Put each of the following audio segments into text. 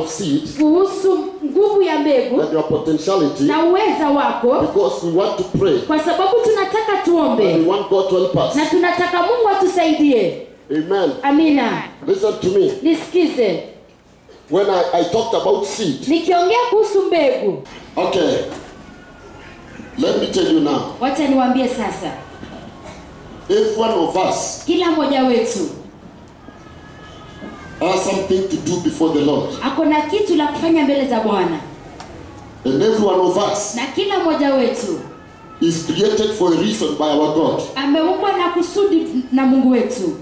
of seed kuhusu nguvu ya mbegu and your potentiality na uweza wako because we want to pray kwa sababu tunataka and we tuombe want God to help us. na tunataka mungu atusaidie Amen. amina Listen to me. nisikize When I, I talked about seed, nikiongea kuhusu mbegu okay, let me tell you now. wacha niwaambie sasa If one of us kila mmoja wetu has something to do before the Lord, ako na kitu la kufanya mbele za bwana and every one of us na kila mmoja wetu is created for a reason by our God. ameumbwa na kusudi na mungu wetu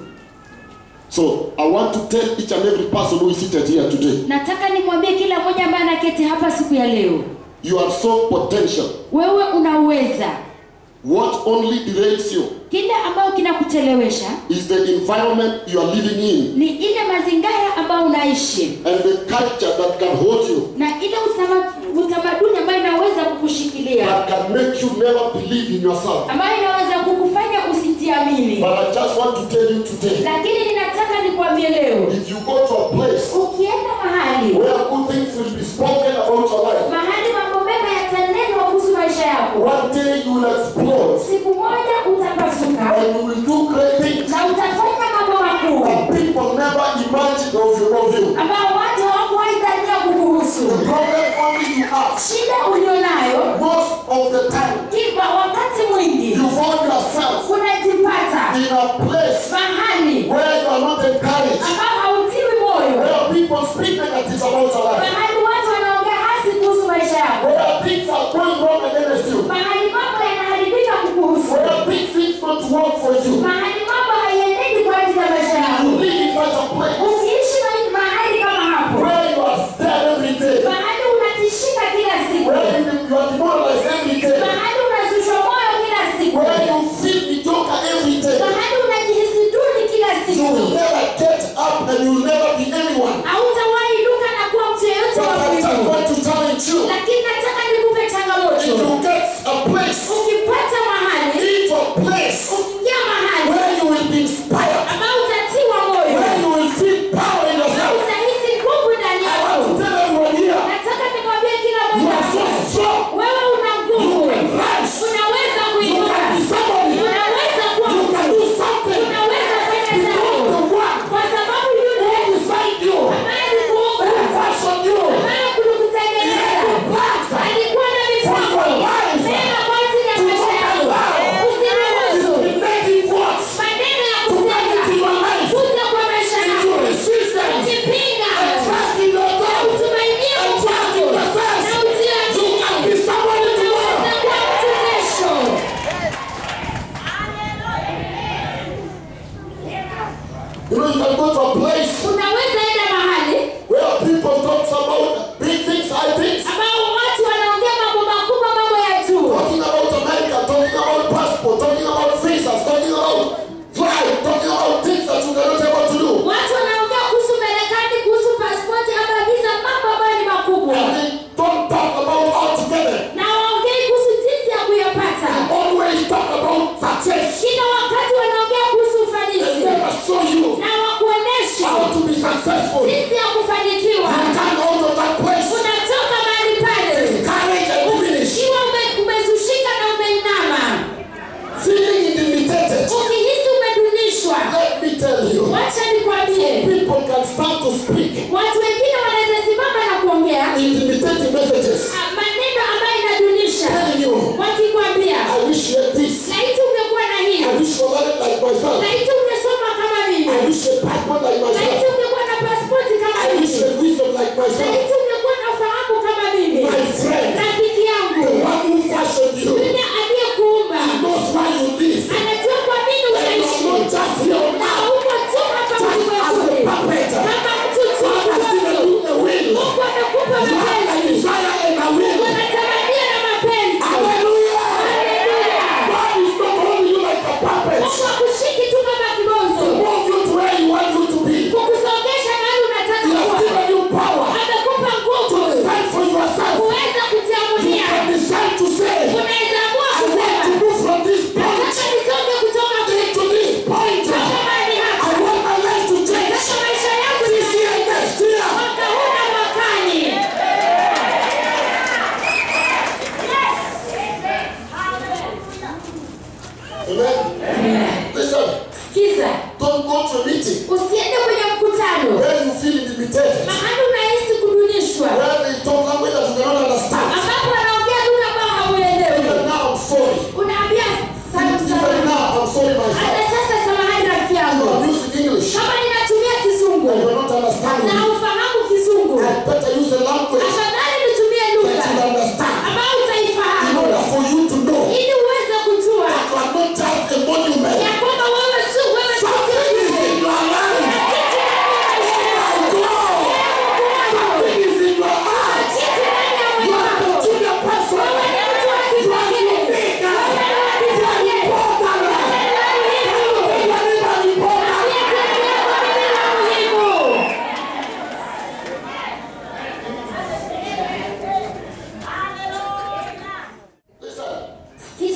So I want to tell each and every person who is seated here today, nataka nimwambie kila mmoja ambaye anaketi hapa siku ya leo you are so potential. wewe unauweza What only derails you kile ambayo kinakuchelewesha is the environment you are living in ni ile mazingara ambayo unaishi and the culture that can hold you, na ile utama- utamaduni ambayo inaweza kukushikilia that can make you never believe in yourself. ambayo inaweza kukufanya usitiamini But I just want to tell you today, lakini ninataka nikwambie leo if you go to a place ukienda mahali where good things will be spoken about your life, mahali mambo mema yatanenwa kuhusu maisha yako one day you will explode siku moja utapasuka and you will do great things na utafanya mambo makuu that people never imagined of you. Of you. ambao watu hawakuwahi dhania kukuhusu The problem only you have, shida ulionayo most of the time, kiva wakati mwingi you find yourself unajipata in a place mahali where you are not encouraged, ambao hautiwi moyo where people speak negatives about your life, mahali watu wanaongea hasi kuhusu maisha yako where things are going wrong against you, mahali mambo yanaharibika kukuhusu where big things don't work for you. mahali mambo haienendi kwa ajili ya maisha You yako live in such a place ukiishi ma- mahali kama hapo where you are scared every day, mahali unatishika kila siku where you, you are demoralized every day, mahali unazushwa moyo kila siku where you feel mediocre every day. mahali unajihisi duni kila You siku will never get up and you will never be anyone. hautawahi inuka na kuwa mtu yeyote But wa I just muhimu want to challenge you. lakini nataka nikupe If changamoto you get a place, ukipata mahali into a place ukiingia mahali where you will be inspired, ambao utatiwa moyo where you will feel power in na yourself. utahisi nguvu ndani I yako want to tell everyone here, nataka nikwambie kila you mmoja are so strong. wewe una nguvu You can rise. unaweza You kuinuka can be somebody. unaweza kuwa You can do something. unaweza fanya Because jambo the one kwa sababu yule who designed you, ambaye alikuumba who fashioned you, ambaye he kulikutengeneza had plans.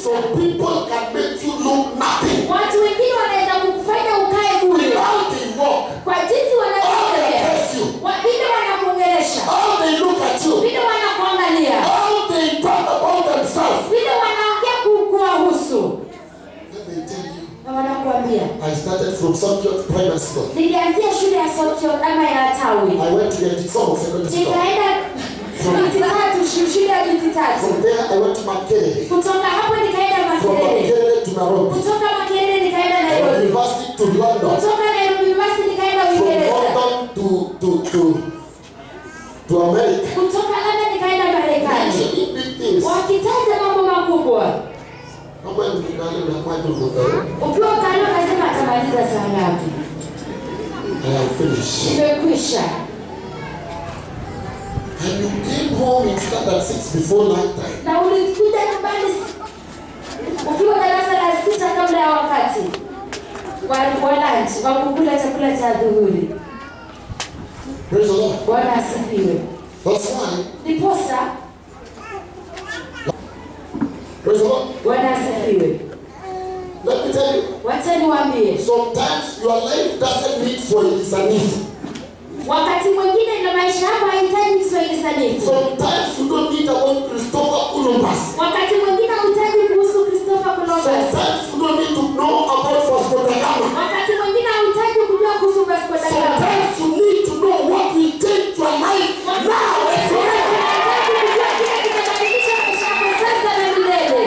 Some people can make you look nothing. watu wengine wanaweza kukufanya ukae bure How they walk, kwa jinsi how they wanavyotembea dress you, Wa- vile wanakuongelesha how they look at you, vile wanakuangalia how they talk about themselves. vile wanaongea ku- kuwahusu Then they tell you, na wanakuambia I started from Sunkiot Primary School. nilianzia shule ya sokio ama ya tawi I went to the Somo Secondary School. nikaenda miti tatu shu- shule ya miti tatu From there, I went to Makerere. kutoka hapo nikaenda From makerere Makerere to Nairobi. kutoka makerere nikaenda From nairobi university to London. kutoka nairobi university nikaenda From uingereza London to, to, to, to America. kutoka london nikaenda marekani Mentioning big things. wakitaja mambo makubwa Kama ni mkutano na kwa ndio mkutano. ukiwa kando akasema atamaliza saa ngapi I am finished. imekwisha And you came home in standard six before night time. na ulikuja nyumbani ukiwa darasa la sita kabla ya wakati wa wa lunch wa kukula chakula cha dhuhuri Praise the Lord. bwana asifiwe That's why. ndiposa Praise the Lord. bwana asifiwe Let me tell you. wacha niwaambie Sometimes your life doesn't need for listening. wakati mwingine na maisha yako hahitaji kiswahili sanifu Sometimes you don't need about Christopher Columbus. wakati mwingine hauhitaji kuhusu christopher columbus Sometimes you don't need to know about Vasco da Gama. wakati mwingine hauhitaji kujua kuhusu vasco da gama Sometimes you need to know what will change your life now and forever. Unahitaji kujua kile kitabadilisha maisha yako sasa na milele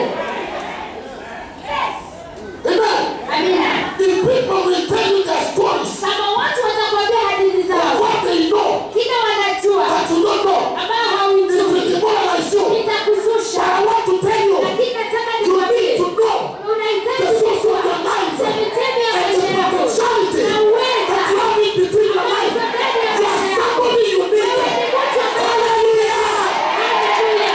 Amen. amina If people will tell you their stories, kama watu watakwambia hadithi or zao what they know kile wanajua that you don't know, ambao it haujui will demoralize you. But itakuzusha I want to tell you, lakini nataka you need nikwambie to know unahitaji the source kujua of your life chemchemi ya and maisha the yako potentiality na uweza that you have in between your life. You are somebody unique. Hallelujah. Haleluya.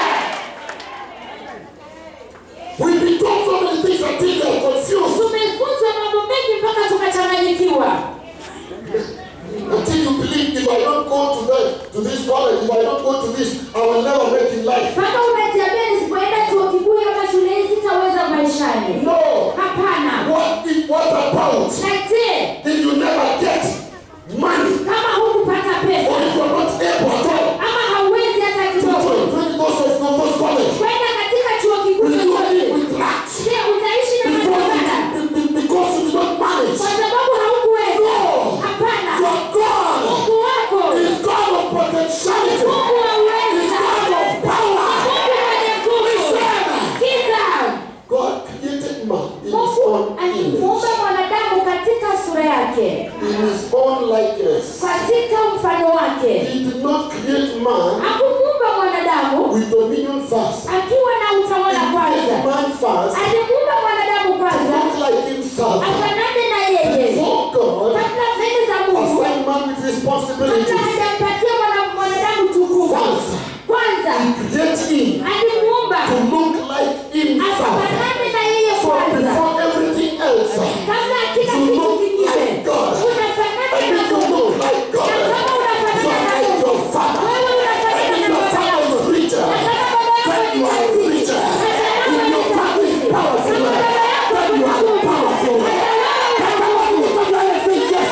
We've been told so many things until they are confused. tumefunzwa mambo mengi mpaka tukachanganyikiwa Until you believe if I don't go to the, to this college, if I don't go to this, I will never make in life. mpaka unajiambia nisipoenda chuo kikuu ama shule hii sitaweza maishani No. hapana What if, what about na je if you never get money kama hukupata or pesa if you're not able at all ama hauwezi hata to kidogo join when you go to those college? kwenda katika chuo kikuu Will you chochote live with lack? je utaishi na Because matokana you, be- be- because you did not manage. kwa sababu haukuweza No. hapana Your God mungu wako is God of potentiality. mungu wa Is uweza God of power. mungu mwenye nguvu kiza God created man in his mungu own image, alimuumba mwanadamu katika sura yake in his own likeness. katika mfano wake He did not create man hakumuumba mwanadamu with dominion first. akiwa na He utawala kwanza created man first alimuumba mwanadamu kwanza not like himself. afanane na yeye Before God kabla mbele za mungu assigned man with kabla responsibilities. hajampatia mwana- mwanadamu tukufu Kwanza. kwanza He created him alimuumba to look like himself. afanane na yeye So kwanza before everything else, kabla ya kila you kitu look kingine like God. unafanana And na if you mungu look like God, na kama you unafanana are na like mungu your father. wewe And unafanana if na your baba father yako is richer, na kama baba yako then ni you are tajiri richer. na kama If your father is powerful, kama baba yako then ni you are mkuu, powerful. na kama Can someone lift up your hand and say yes?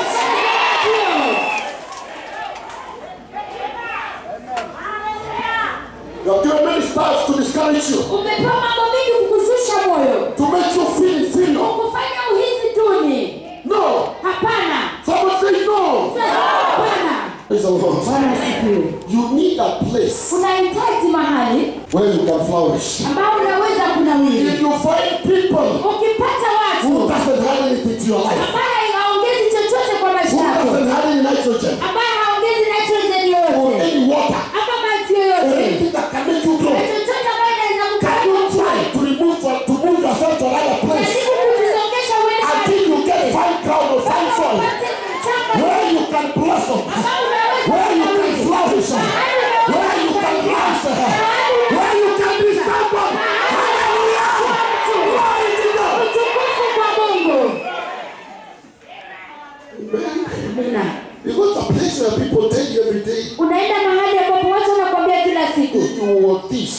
You have given many stars to discourage you, umepewa mambo mengi kukushusha moyo to make you feel inferior. kukufanya uhisi duni No. hapana Someone say no. Sasa, hapana Praise the Lord. bwana asifiwe You need a place unahitaji mahali where you can flourish. ambao unaweza kunawiri If you find people ukipata who watu doesn't have anything to your life, ambaye haongezi chochote kwa who maisha yako doesn't have any nitrogen ambaye haongezi nitrogen or yoyote any water, ama maji or yoyote anything that can make you na grow, chochote ambayo inaweza can you try kukufanya to remove to move yourself to another place jaribu kujisongesha uende until you get fine ground or fine mpaka soil upate mchanga where you can blossom, ambao unaweza where you can kunawiri. flourish, where you can rise, where you can be someone. Hallelujah! Glory to God.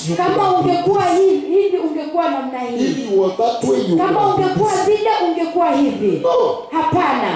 this, you kama could have ungekuwa been hivi hivi ungekuwa namna this. hii If you were that way, you kama could have been ungekuwa this. vile ungekuwa hivi No. hapana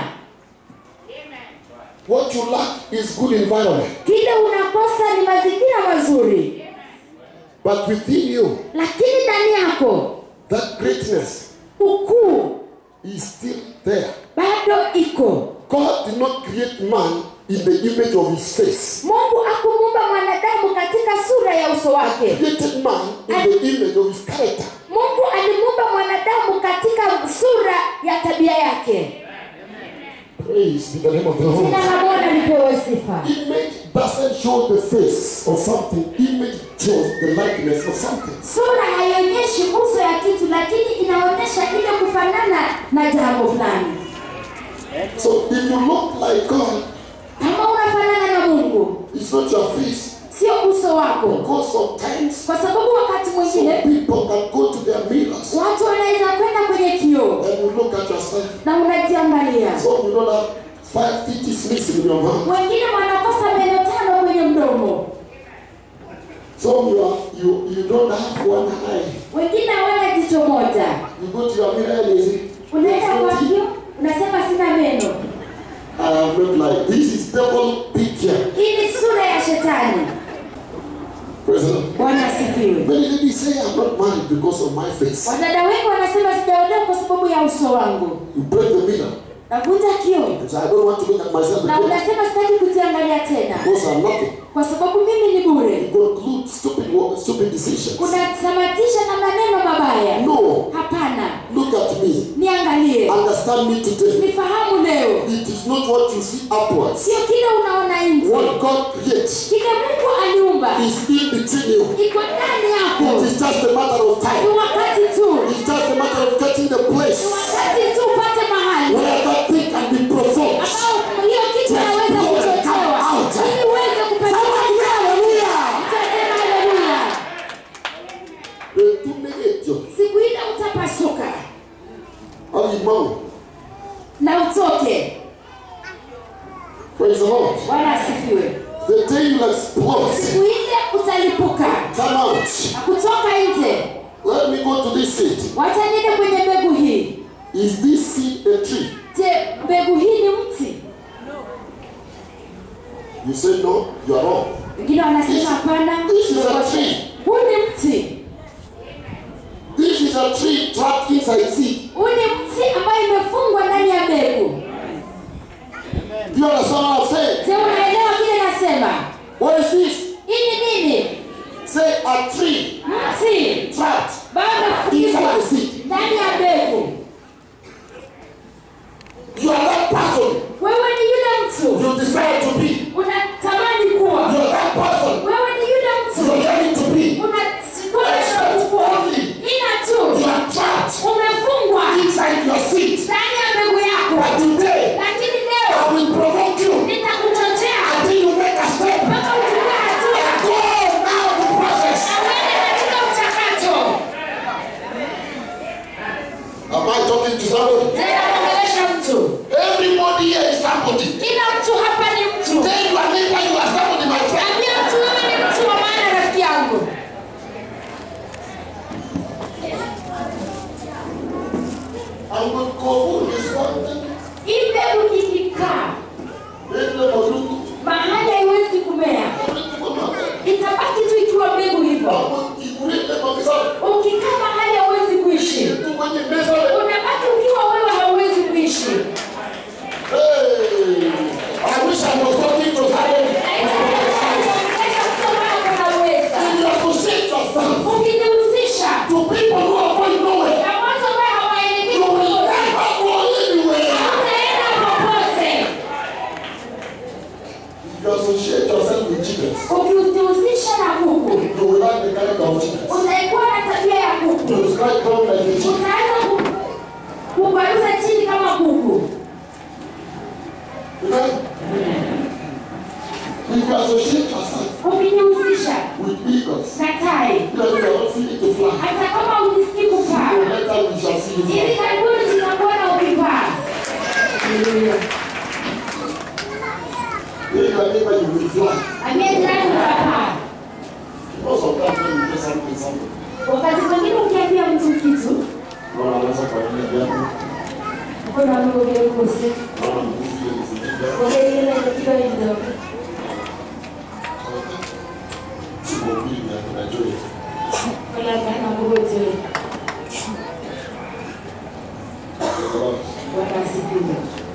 What you lack is good environment. kile unakosa ni mazingira mazuri But within you, lakini ndani yako that greatness ukuu is still there. bado iko God did not create man in the image of his face. mungu akumuumba mwanadamu katika sura ya uso wake created man in the image of his character. mungu alimuumba mwanadamu katika sura ya tabia yake Praise be the name of the Lord. jina la bwana lipewe sifa Image doesn't show the face of something. Image shows the likeness of something. sura haionyeshi uso ya kitu lakini inaonyesha ile kufanana na jambo fulani So if you look like God, kama unafanana na mungu it's not your face. sio uso wako Because sometimes kwa sababu wakati some mwingine people can go to their mirrors watu wanaweza kwenda kwenye kioo and you look at yourself. na unajiangalia So you don't have five teeth missing in your mouth. wengine wanakosa meno tano kwenye mdomo So you are you you don't have one eye. wengine hawana jicho moja You go to your mirror and you say, unaenda kwa kioo unasema sina meno I am not like this is devil picture. hii ni sura ya shetani Praise the Lord. bwana asifiwe Many ladies say I'm not married because of my face. wadada wengi wanasema sijaolewa kwa sababu ya uso wangu You break the mirror. navunja kioo And say, I don't want to look at myself na again unasema sitaki kujiangalia tena because I'm nothing. kwa sababu mimi ni bure You conclude stupid wo- stupid decisions. unasamatisha na maneno mabaya No, hapana look at me. niangalie Understand me today. nifahamu leo It is not what you see upwards. sio kile unaona nje What God creates kile mungu aliumba is in between you. iko ndani It yako is just a matter of ni time. wakati tu It's just a matter of getting the ni place wakati tu upate mahali where that thing can be provoked. ambao hiyo kitu inaweza kuchochewa ili uweze kupeleka Hallelujah! Utasema haleluya Retumegetio. siku ile utapasuka Alimão. na utoke Praise the Lord. bwana asifiwe The day you explode. siku ile utalipuka Come out. na kutoka nje Let me go to this seed. wacha niende kwenye mbegu hii Is this seed a tree? je mbegu hii ni mti You say no, you are wrong. wengine wanasema hapana This is a tree. huu ni mti This is a tree trapped inside seed. huu ni mti ambayo imefungwa ndani ya mbegu Do you understand what I'm saying? je unaelewa kile nasema What is this? hii ni nini Say a tree mti trapped bado inside imefungwa the seed. ndani ya mbegu You are that person wewe ni yule mtu you desire to be. unatamani You kuwa are that person wewe ni yule you mtu are yearning to be. unakwenda kuwa ina You tu are trapped umefungwa inside your seed. ndani ya mbegu yako But today, lakini leo I will provoke you nitakuchochea until you make a step. mpaka uchukue hatua Go now the process. na uende katika mchakato Am I talking to somebody? tena kuongelesha mtu Everybody here is somebody. kila mtu hapa ni mtu Tell your neighbor you are somebody, my friend. ambia mtu wewe ni mtu wa maana rafiki yangu I will go this one thing. hii mbegu ikikaa Then let us look. mahali haiwezi kumea itabaki tu ikiwa mbegu hivyo ukikaa mahali hauwezi kuishi unabaki ukiwa wewe hauwezi kuishi I wish I was talking to somebody. Kuongelesha mtu ambaye unaweza. And you associate yourself ukijihusisha to people who are going nowhere. na watu ambaye hawaelekei You will popote never go anywhere. utaenda popote You associate yourself with chickens. ukijihusisha na kuku You will have the character of chickens. utaikuwa na tabia ya kuku You will strike down like a chicken. utaanza ku- kugwaruza chini kama kuku Amen. If you associate yourself ukijihusisha with eagles, na tai then you are not feeling to fly. hata kama ujisikii kupaa So later we shall see you hivi fly. karibuni tutakuona ukipaa Then your neighbor you will fly. ambia jirani utapaa Most of that when you do something something. wakati mwingine ukiambia mtu kitu Unaona anaweza kuangalia viatu, mbona ameongea kusi unaona mguu vile umezipiga. ongea ile kidogo kidogo Mguu mbili na kuna joy. wala kana ngoje Praise the Lord. bwana asifiwe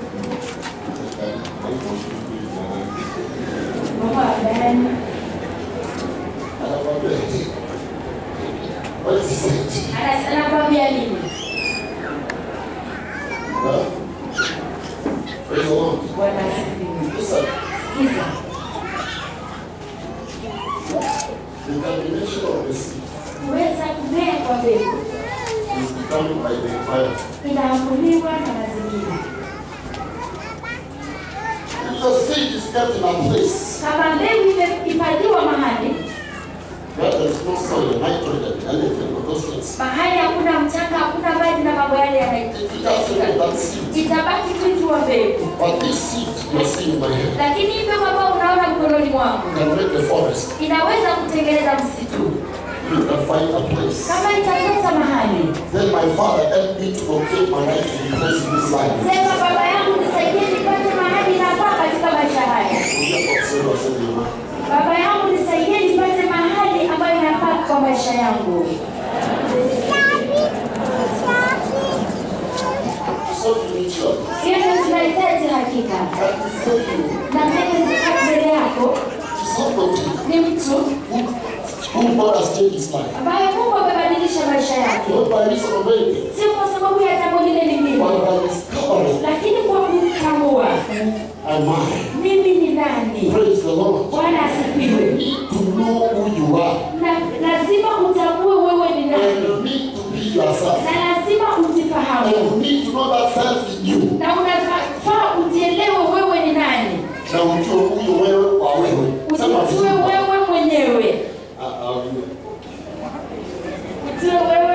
mama amen Anakwambia, what is it? Ana- anakwambia nini Huh? Praise the Lord. bwana asifiwe Listen, sikiza the combination of the seed kuweza kumea kwa mbegu is determined by the fire. inaamuliwa na mazingira If the seed is kept in a place kama mbegu imehifadhiwa mahali where there is no soil, nitrogen, anything of those things, mahali hakuna mchanga hakuna maji na mambo yale it just remains yanahitajika that seed. itabaki tu ikiwa mbegu But this seed you are seeing in my hand lakini hii mbegu ambayo unaona mkononi mwangu can make a forest. inaweza kutengeneza msitu You can find a place. kama itapata mahali Then my father helped me to locate my right to be placed in this life. sema baba yangu nisaidie nipate mahali inafaa katika maisha haya baba yangu nisaidie nipate mahali ambayo inafaa kwa maisha yangu So you need your hiyo ndio tunahitaji hakika and so you na mbele ziko mbele yako somebody ni mtu who, who God has changed his life. ambaye mungu amebadilisha maisha yake Not by reason of anything, sio kwa sababu ya jambo lile lingine but by discovering lakini kwa kutambua am I. mimi ni nani Praise the Lord. bwana You asifiwe need to know who you are. na lazima utambue wewe ni And nani you need to be yourself. na lazima And ujifahamu you need to know that self in you. na unafaa ujielewe wewe ni nani Na ujue huyo wewe kwa wewe. Sema ujijue vizuri. wewe mwenyewe Ah, ah, ujue. ujue wewe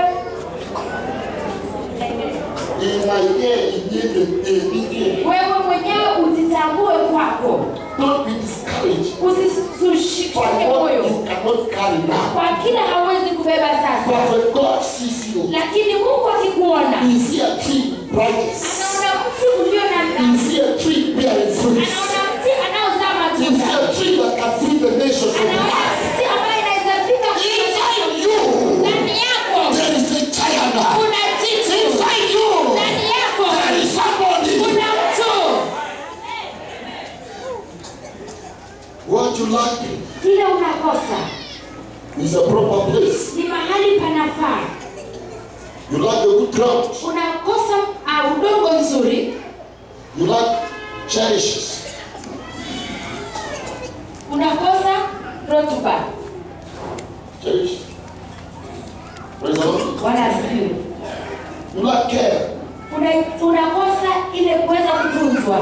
Inaye inyeke ebiye. wewe mwenyewe ujitambue kwako Don't be discouraged usisushike by what moyo you cannot carry now. kwa kila hawezi kubeba sasa But when God sees you, lakini mungu akikuona He see a tree with branches. anaona mti ulio na He see a tree bearing fruits. anaona mti anaozaa He see matunda a tree that can feed the nations of the anaona earth. mti ambaye inaweza fika Inside you, ndani yako there is a giant. kuna jitu Inside you, ndani yako there is somebody. kuna mtu What you lack kile unakosa is a proper place. ni mahali panafaa You lack a good ground. unakosa uh, udongo nzuri You lack cherishes. unakosa rotuba Cherish. Praise the Lord. bwana asifiwe You lack care. Una- unakosa ile kuweza kutunzwa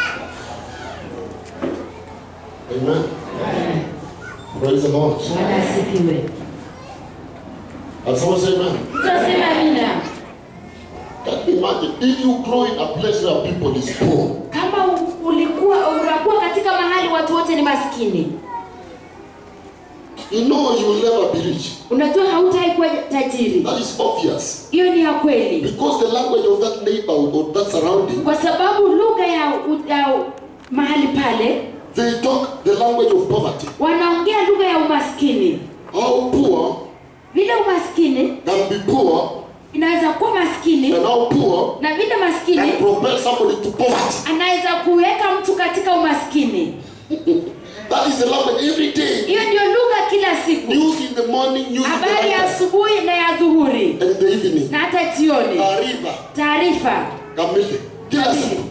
Amen. Praise the Lord. bwana asifiwe And someone say amen. tutasema amina Can you imagine if you grow in a place where people is poor, kama u- ulikuwa unakuwa katika mahali watu wote ni maskini you know you will never be rich. unajua hautawahi kuwa tajiri That is obvious. hiyo ni ya kweli Because the language of that neighborhood or that surrounding, kwa sababu lugha ya, u- ya u- mahali pale they talk the language of poverty. wanaongea lugha ya umaskini How poor vile umaskini can be poor inaweza kuwa maskini and how poor na vile maskini can propel somebody to poverty. anaweza kuweka mtu katika umaskini That is the language every day. hiyo ndio lugha kila siku News in the morning, news in the habari ya night, asubuhi na ya dhuhuri and in the evening. na hata jioni Ariba, taarifa kamili, kila siku.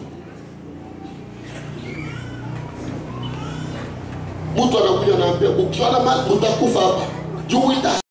Mtu anakuja anaambia ukiona mali mtakufa hapa. You will die.